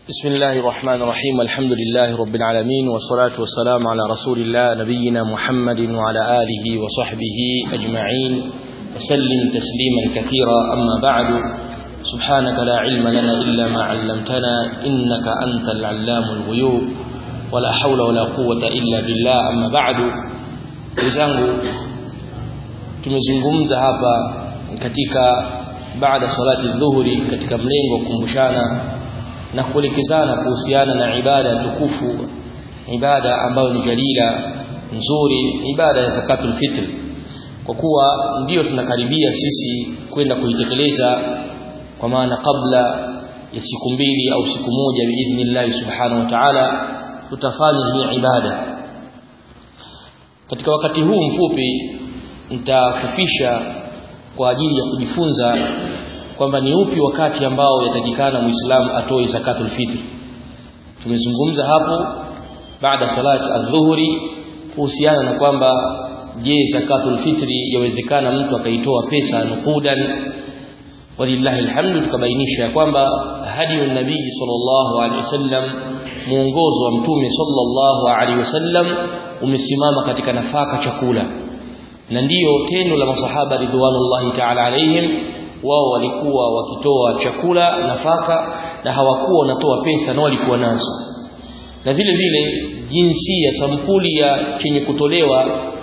بسم الله الرحمن الرحيم الحمد لله رب العالمين والصلاة والسلام على رسول الله نبينا محمد وعلى آله وصحبه أجمعين وسلم تسليما كثيرا أما بعد سبحانك لا علم لنا إلا ما علمتنا إنك أنت العلام الغيوب ولا حول ولا قوة إلا بالله أما بعد وزangu tumezungumza hapa katika baada salati dhuhuri katika mlengo wa kukumbushana na kuelekezana kuhusiana na ibada tukufu ibada ambayo ni jalila nzuri ibada ya zakatul fitr kwa kuwa ndiyo tunakaribia sisi kwenda kuitekeleza kwa maana kabla ya siku mbili au siku moja biidhnillah subhanahu wa ta'ala tutafanya hii ibada katika wakati huu mfupi nitafupisha kwa ajili ya kujifunza kwamba ni upi wakati ambao yatakikana muislamu atoe zakatul fitri tumezungumza hapo baada salati adhuhuri kuhusiana na kwamba je zakatul fitri yawezekana mtu akaitoa pesa nukudan walillahi alhamdu tukabainisha ya kwamba hadi nabii sallallahu alaihi wasallam muongozo wa mtume sallallahu alaihi wasallam umesimama katika nafaka chakula na ndiyo tendo la masahaba ridwanullahi ta'ala alaihim wao walikuwa wakitoa chakula nafaka na hawakuwa wanatoa pesa na walikuwa nazo na vile vile jinsi ya sampuli ya chenye kutolewa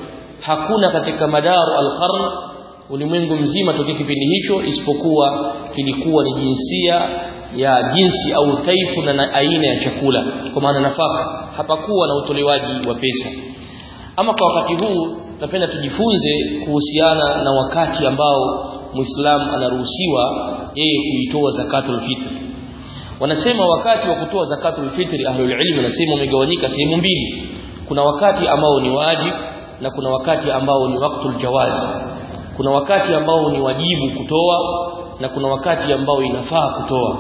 hakuna katika madaru alqarn ulimwengu mzima tokea kipindi hicho isipokuwa kilikuwa ni jinsia ya jinsi au taifu na aina ya chakula kwa maana nafaka hapakuwa na utolewaji wa pesa ama kwa wakati huu napenda tujifunze kuhusiana na wakati ambao muislamu anaruhusiwa yeye kuitoa zakatul fitr wanasema wakati wa kutoa zakatul fitr ahlul ilm wanasema umegawanyika sehemu mbili kuna wakati ambao ni wajib na kuna wakati ambao ni waktul jawaz kuna wakati ambao ni wajibu kutoa na kuna wakati ambao inafaa kutoa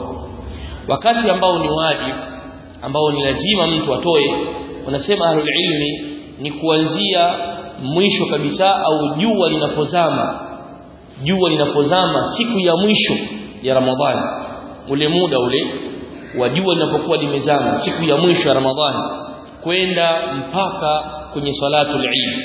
wakati ambao ni wajib ambao ni lazima mtu atoe wanasema ahlul ilmi ni kuanzia mwisho kabisa au jua linapozama jua linapozama siku ya mwisho ya Ramadhani ule muda ule wa jua linapokuwa limezama siku ya mwisho ya Ramadhani kwenda mpaka kwenye salatul Eid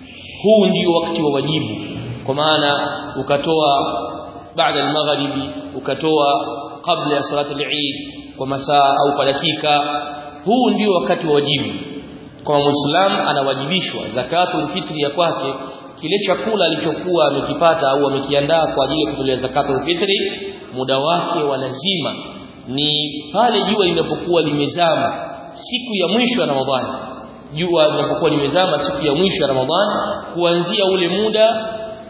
huu ndio wakati wa wajibu kwa maana ukatoa baada al-maghribi ukatoa kabla ya salatul Eid kwa masaa au kwa dakika huu ndio wakati wa wajibu kwa muislamu anawajibishwa zakatul fitri ya kwake kile chakula alichokuwa amekipata au amekiandaa kwa ajili ya kutolea zakatul fitri muda wake wa lazima ni pale jua linapokuwa limezama siku ya mwisho ya Ramadhani jua linapokuwa limezama siku ya mwisho ya Ramadhani kuanzia ule muda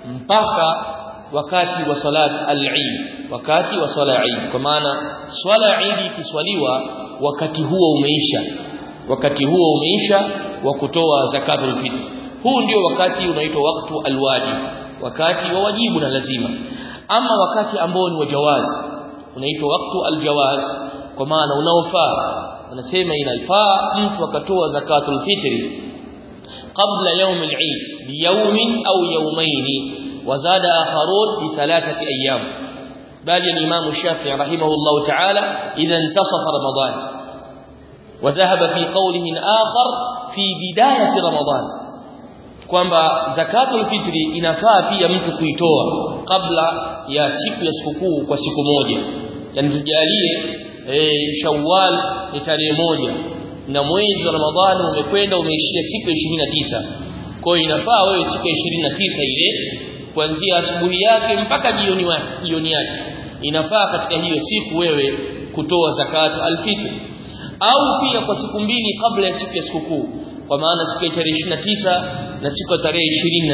mpaka wakati wa salat al-Eid wakati wa swala Eid kwa maana swala Eid ikiswaliwa wakati huo umeisha wakati huo umeisha wa kutoa zakatul fitr huu ndio wakati unaitwa waktu alwajib wakati wa wajibu na lazima ama wakati ambao ni wajawaz unaitwa waktu aljawaz kwa maana unaofaa wanasema inafaa mtu akatoa zakatul fitri qabla yawm al-eid biyawmin au yawmayn wazada akharun bi thalathati ayyam bali al-imam Shafi'i rahimahullah ta'ala idha intasafa ramadan وذهب في قوله آخر في بداية رمضان kwamba zakatul fitri inafaa pia mtu kuitoa kabla ya siku ya sikukuu kwa siku moja yani tujalie e, Shawwal ni tarehe moja na mwezi wa Ramadhani umekwenda umeishia siku ya 29 kwa hiyo inafaa wewe siku ya 29 ile kuanzia asubuhi yake mpaka jioni jioni yake inafaa katika hiyo siku wewe kutoa zakatu alfitri au pia kwa siku mbili kabla ya siku ya sikukuu kwa maana siku ya tarehe 29 na siku ya tarehe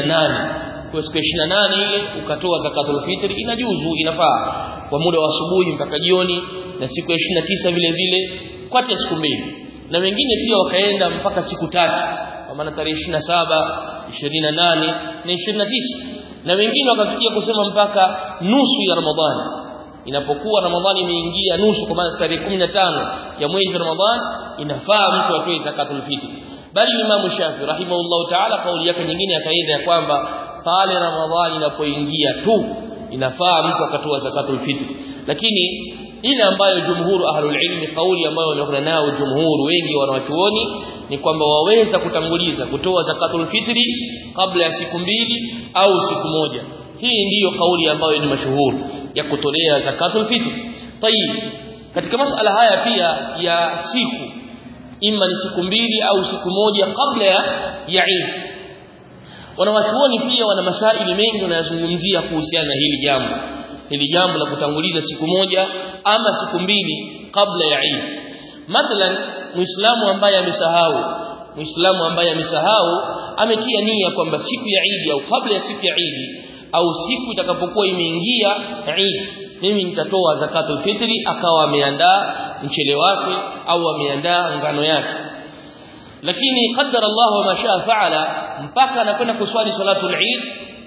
28 kwa siku ya 28 ile ukatoa zakatul fitri inajuzu inafaa kwa muda wa asubuhi mpaka jioni na siku ya 29 vile vile kati ya siku mbili na wengine pia wakaenda mpaka siku tatu kwa maana tarehe 27 28 na 29 na wengine wakafikia kusema mpaka nusu ya Ramadhani inapokuwa Ramadhani imeingia nusu kwa maana tarehe 15 ya mwezi wa Ramadhani inafaa mtu atoe zakatul fitr bali Imam Shafi rahimahullahu ta'ala kauli yake nyingine akaenda ya kwamba pale Ramadhani inapoingia tu inafaa mtu akatoa zakatul fitr lakini ile ambayo jumhuru ahlul ilmi kauli ambayo wanakwenda nao jumhuru wengi wanawachuoni ni kwamba waweza kutanguliza kutoa zakatul fitri kabla ya siku mbili au siku moja hii ndiyo kauli ambayo ni mashuhuri ya kutolea zakatul fitri tayib katika masala haya pia ya siku ima ni siku mbili au siku moja kabla ya ya Eid wanawachuoni pia wana masaili mengi wanayozungumzia kuhusiana na hili jambo hili jambo la kutanguliza siku moja ama siku mbili kabla ya Eid mathalan muislamu ambaye amesahau muislamu ambaye amesahau ametia nia kwamba siku ya Eid au kabla ya siku ya Eid au siku itakapokuwa imeingia Eid mimi nitatoa zakatul fitri akawa ameandaa mchele wake au ameandaa ngano yake lakini qaddara Allah ma shaa faala mpaka anakwenda kuswali salatul Eid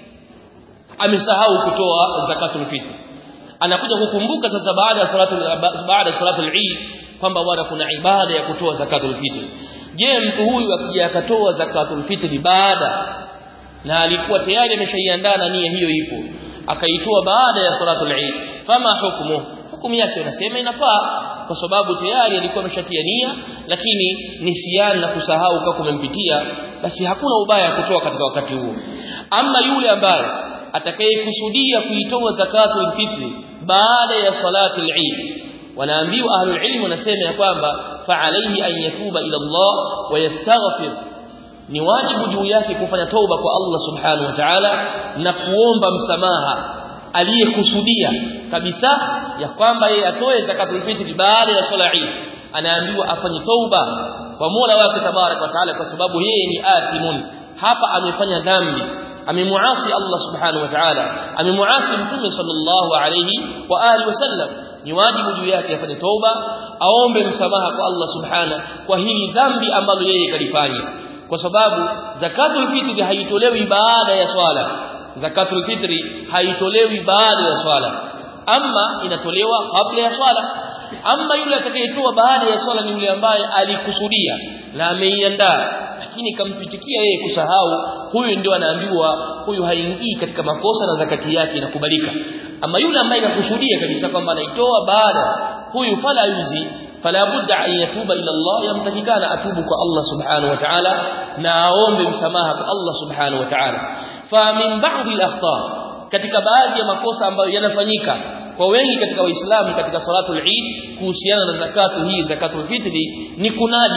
amesahau kutoa zakatul fitri anakuja kukumbuka sasa baada ya salatul baada ya salatul Eid kwamba bwana kuna ibada ya kutoa zakatul fitri je mtu huyu akija akatoa zakatul fitri baada na alikuwa tayari ameshaiandaa na nia hiyo ipo akaitoa baada ya salatul Eid fama hukumu hukumu yake inasema inafaa kwa sababu tayari alikuwa ameshatia nia lakini nisiani na kusahau kwa kumempitia basi hakuna ubaya kutoa katika wakati huo ama yule ambaye atakayekusudia kuitoa zakatul fitri baada ya salatul Eid wanaambiwa ahlul ilm wanasema ya kwamba fa alayhi an yatuba ila Allah wa yastaghfir ni wajibu juu yake kufanya toba kwa Allah subhanahu wa ta'ala na kuomba msamaha aliyekusudia kabisa ya kwamba yeye atoe zakatul fitri baada ya swala Eid anaambiwa afanye toba kwa Mola wake tabarak wa taala kwa sababu yeye ni athimun hapa amefanya dhambi amemuasi Allah subhanahu wa ta'ala amemuasi mtume sallallahu alayhi wa alihi wasallam ni wajibu juu yake afanye toba aombe msamaha kwa Allah subhanahu kwa hili dhambi ambalo yeye kalifanya kwa sababu zakatul fitri haitolewi baada ya swala zakatul fitri haitolewi baada ya swala ama inatolewa kabla ya swala ama yule atakayetoa baada ya swala ni yule ambaye alikusudia na ameiandaa lakini kampitikia yeye kusahau huyu ndio anaambiwa huyu haingii katika makosa na zakati yake inakubalika ama yule ambaye anakusudia kabisa kwamba anaitoa baada huyu fala yuzi fala budda an yatuba ila Allah yamtakikana atubu kwa Allah subhanahu wa ta'ala na aombe msamaha kwa Allah subhanahu wa ta'ala fa min ba'd al katika baadhi ya makosa ambayo yanafanyika kwa wengi katika waislamu katika salatul Eid kuhusiana na zakatu hii zakatul fitri ni kunadi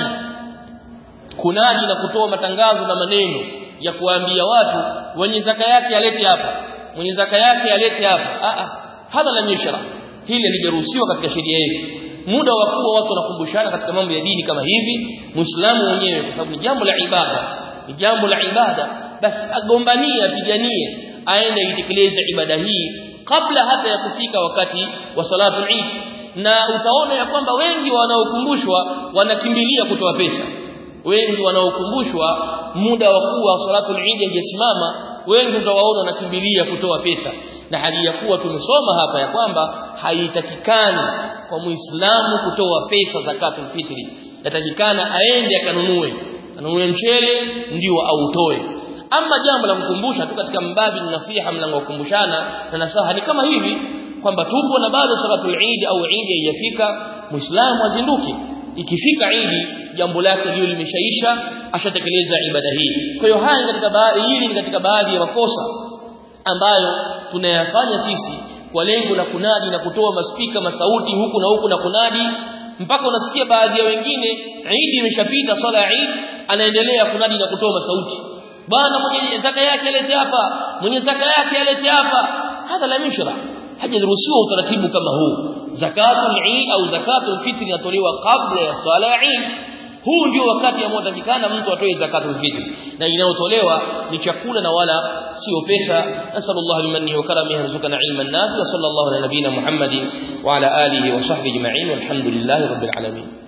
kunadi na kutoa matangazo na maneno ya kuambia watu wenye zaka yake alete hapa mwenye zaka yake alete hapa a a hadha la mishra hili halijaruhusiwa katika sheria yetu muda wa kuwa watu wanakumbushana katika mambo ya dini kama hivi muislamu mwenyewe kwa sababu ni jambo la ibada ni jambo la ibada basi agombanie apiganie aende itekeleze ibada hii kabla hata ya kufika wakati wa salatu Eid na utaona ya kwamba wengi wanaokumbushwa wanakimbilia kutoa pesa wengi wanaokumbushwa muda wa kuwa salatu Eid haijasimama wengi utawaona wanakimbilia kutoa pesa na hali ya kuwa tumesoma hapa ya kwamba haitakikani kwa muislamu kutoa pesa zakatul fitri yatakikana aende akanunue anunue mchele ndio autoe ama jambo la kukumbusha tu katika mbabi nasiha mlango kukumbushana na nasaha ni kama hivi kwamba tupo na bado salatul Eid au Eid haijafika muislamu azinduke ikifika Eid jambo lake lio limeshaisha ashatekeleza ibada hii kwa hiyo haya katika baadhi hili ni katika baadhi ya makosa ambayo tunayafanya sisi kwa lengo la kunadi na kutoa maspika masauti huku na huku na kunadi mpaka unasikia baadhi ya wengine Eid imeshapita swala ya Eid anaendelea kunadi na kutoa masauti bwana mwenye zaka yake alete hapa mwenye zaka yake alete hapa hadha la mishra hajaruhusiwa utaratibu kama huu zakatul Eid au zakatul fitr inatolewa kabla ya swala ya Eid huu ndio wakati ambao utakikana mtu atoe zakatul fitr na inayotolewa ni chakula na wala sio pesa nasallallahu limanni wa karamihi yarzuqana ilman nafi wa sallallahu ala nabina muhammadin wa ala alihi wa sahbihi ajma'in walhamdulillahi rabbil alamin